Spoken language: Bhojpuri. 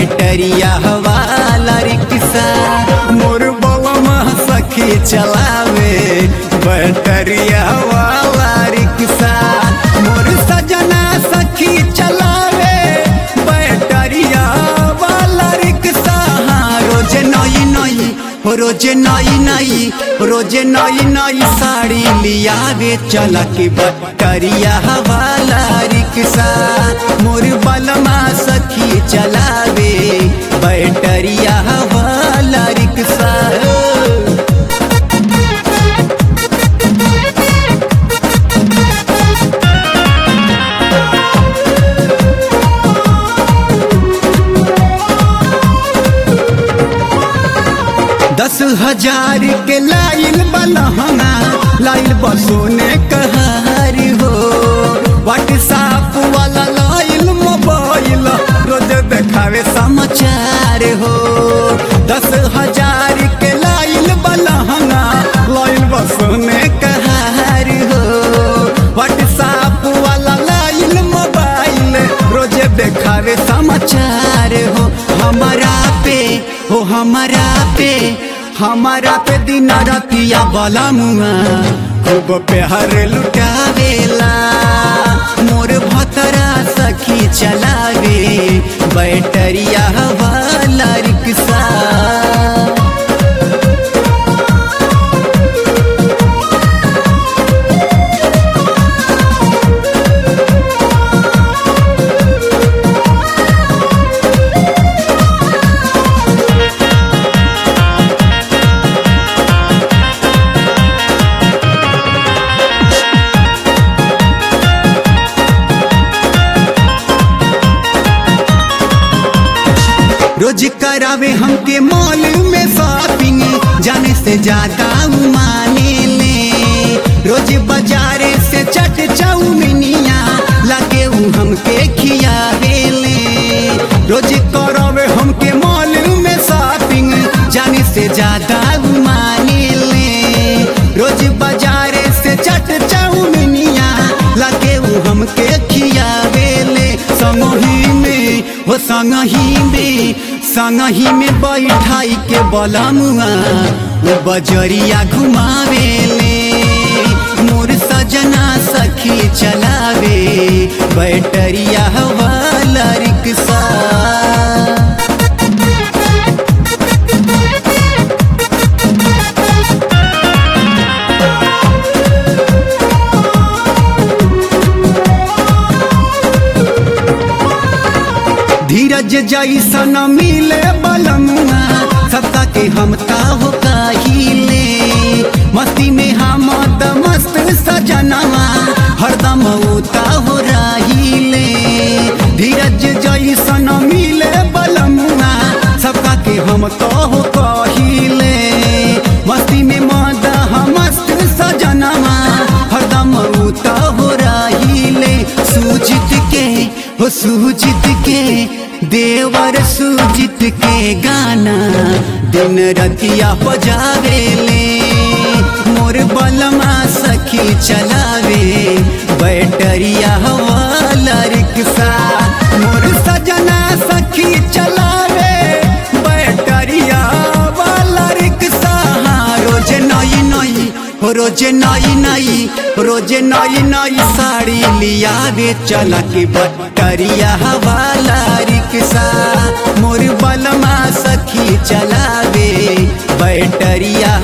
बैटरिया वाला रिक्शा मोर बलमा सखी चलावे बैटरिया वाला रिक्शा मोर सजना सखी चलावे बैटरिया वाला रिक्शा हाँ, रोज नई नई रोज नई नई रोज नई नई साड़ी लियावे चला के बैटरिया वाला रिक्शा मोर बलमा सखी चलावे बैटरिया वाला रिक्शा दस हजार के लाइल बलहना लाइल बसोने कहार हो व्हाट्सएप वाला लाइल मोबाइल रोज देखावे समाचार हो दस हजार के लाइल बलहना लाइल बसोने कहार हो व्हाट्सएप वाला लाइल मोबाइल रोज देखावे समाचार हो हमारा पे हो हमारा पे हमारा पे दिन रतिया बला मुआ खूब प्यार लुटावेला मोर भतरा सखी चलावे बैटरिया वाला रिक्शा रोज करावे हमके मॉल में शॉपिंग जाने से ज्यादा उ माने ले रोज बाजारे से चट चाउमिनिया लागे उ हमके खियावे ले रोज करावे हमके मॉल में शॉपिंग जाने से ज्यादा उ माने ले रोज बाजारे से चट चाउमिनिया लागे उ हमके खियावे ले संगही में हो संगही में संगही में बैठाई के बलमुआ वो बजरिया घुमावे ले मोर सजना सखी चलावे बैटरिया वाला रिक्शा धीरज जैसा न मिले बलमुआ सबका के हम हो काहिले मस्ती में हम त मस्त सजनवा हरदम उता हो रहिले धीरज जैसा न मिले बलमुआ सबका के हम हो काहिले मस्ती में मद हम मस्त सजनवा हरदम उता हो रहिले सूजित के हो सूजित के देवर सूजित के गाना दिन रतिया बजावे ले मोर बलमा सखी चलावे बैटरिया वाला रिक्शा मोर सजना सखी चलावे बैटरिया वाला रिक्शा हाँ, रोज नई नई रोज नई नई रोज नई नई साड़ी लियावे चला के बटरिया वाला रिक्शा मोर बलमा सखी चलावे बैटरिया